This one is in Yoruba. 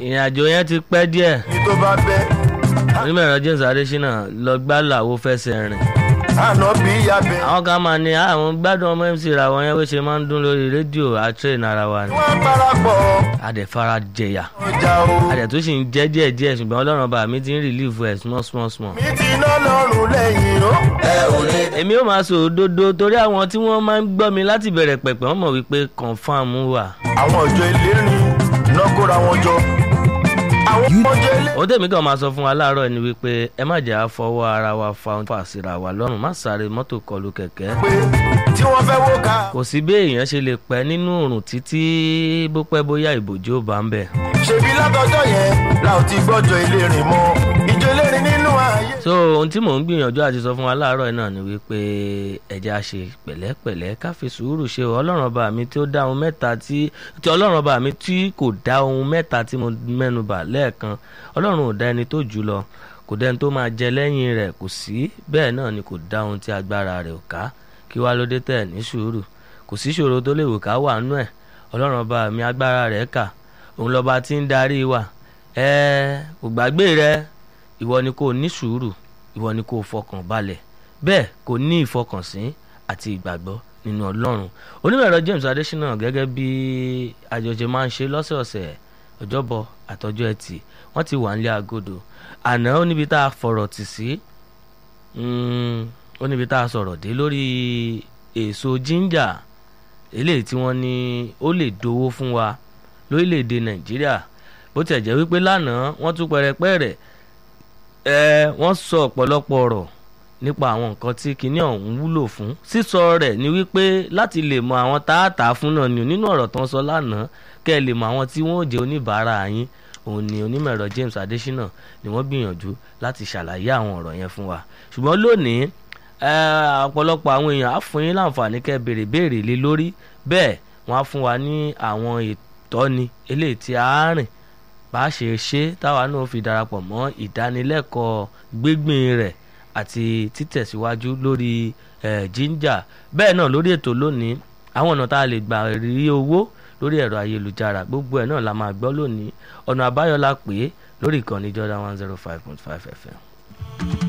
ìrìn àjò yẹn ti pẹ́ díẹ̀ ní tó bá bẹ́ onímọ̀ẹ̀rọ James Adésínà lọ gbá làwo fẹsẹ̀ rìn àná bí yabẹ́. àwọn kan máa ní àwọn gbádùn ọmọ MC Ìràwọ̀ yẹn bó ṣe máa ń dún lórí rédíò àtúrẹ̀ ara wa ni wọ́n parapọ̀ àdẹ̀fara jẹ̀yà ọjà o. àdẹ̀ tó sì ń jẹ́ díẹ̀ díẹ̀ ṣùgbọ́n ọlọ́run ọba mi ti ń rìlíìfù ẹ̀ small small small. mi ti ná lọ́rùn lẹ́yìn o. ẹ ò lè. èmi ò máa sọ òdodo torí àwọn tí wọ́n máa ń gbọ́ mi láti bẹ̀rẹ̀ pẹ̀pẹ̀ wọ́n mọ̀ wípé confam wà. àwọn ọjọ́ ìlérí iná kóra wọn jọ. àwọn ọjọ́ ilé. ó tèmi kàn máa sọ fún wa láàárọ̀ ni wípé ẹ má jẹ́ àfọwọ́ ara wa fa ohun fà síra wa lọ́rùn má sáré mọ́tò kọlù kẹ̀kẹ́. pé tí wọ́n fẹ́ wó ká. kò sí bí èèyàn ṣe lè pẹ́ nínú òrùn títí bó pẹ́ bóyá ìbòjó bá ń bẹ̀. ṣebí látọjọ́ yẹn la ò ti gbọ́jọ́ ìlérí mọ́ ìjọ ìlérí nínú ayé. so ohun tí mò ń gbìyànjú àti sọ fún wa láàárọ̀ yìí náà ni wípé ẹja ṣe pẹ̀lẹ́pẹ̀lẹ́ ká fi sùúrù ṣe o ọlọ́run ọba mi tí ó dá ohun mẹ́ta tí tí ọlọ́run ọba mi tí kò dá ohun mẹ́ta tí mo mẹ́nubà lẹ́ẹ̀kan ọlọ́run ò dá ẹni tó jù lọ kò dẹ́ni tó máa jẹ lẹ́yìn rẹ̀ kò sí bẹ́ẹ̀ náà ni kò dá ohun tí agbára rẹ̀ ò ká kí wá ló dé tẹ̀ ní sùúrù kò sí ṣòro tó lè wò ká wà nú ẹ̀ ọlọ́run ọba mi agbára rẹ̀ kà òun lọ́ba tí ń darí wa ẹ kò gbàgbé rẹ ìwọ ni kò ní sùúrù ìwọ ni kò fọkàn balẹ̀ bẹ́ẹ̀ kò ní ìfọkànsìn àti ìgbàgbọ́ nínú ọlọ́run onímọ̀ẹ̀rọ James Adésínà gẹ́gẹ́ bí àjọṣe máa ń ṣe lọ́sọ̀ọ̀sẹ̀ ọjọ́bọ̀ àtọjọ́ ẹtì wọ́n ti wà nílé agodo àná ó níbi tá a fọ̀rọ̀ tì sí ó níbi tá a sọ̀rọ̀ dé lórí èso jíńjà eléyìí tí wọ́n ní ó lè dowó fún wa lórílẹ̀‐èdè Nàìjíríà bó tiẹ̀ jẹ́ wípé lánàá wọ́n tún pẹrẹpẹrẹ ẹ wọ́n sọ ọ̀pọ̀lọpọ̀ ọ̀rọ̀ nípa àwọn nǹkan tí kinní ọ̀hún wúlò fún sísọ rẹ̀ ni wípé láti lè mọ àwọn táàtà fún náà ni nínú ọ̀rọ̀ tó ń sọ lánàá kẹ́ ẹ lè mọ àwọn tí wọ́n ò jẹ́ oníbàárà yín òun ni onímọ̀ ẹ̀rọ James Adésínà ni wọ́n gbìyànjú láti ṣàlàyé àwọn ọ̀rọ̀ yẹn fún wa ṣùgbọ́n lónìí ọ̀pọ̀lọpọ̀ àwọn èèyàn á fún yín láǹfààní kẹ́ ẹ béèrè béèrè lé lórí bẹ́ẹ̀ wọ́n á fún wa ní àwọn ìtọ́ni eléyìí tí a rìn bá a ṣe ṣe táwa náà fi darapọ̀ mọ́ ìdánilẹ́kọ̀ọ́ gbígbìn rẹ̀ àti títẹ̀síwájú lórí jíńjà bẹ́ẹ̀ náà lórí ètò lónìí àwọn ọ̀nà tá a lè gbà rí owó lórí ẹ̀rọ ayélujára gbogbo ẹ̀ náà la máa gbọ́ lónìí ọ̀nà àbáyọ la pè é lórí ìkànnì Jordan one zero five point five FM.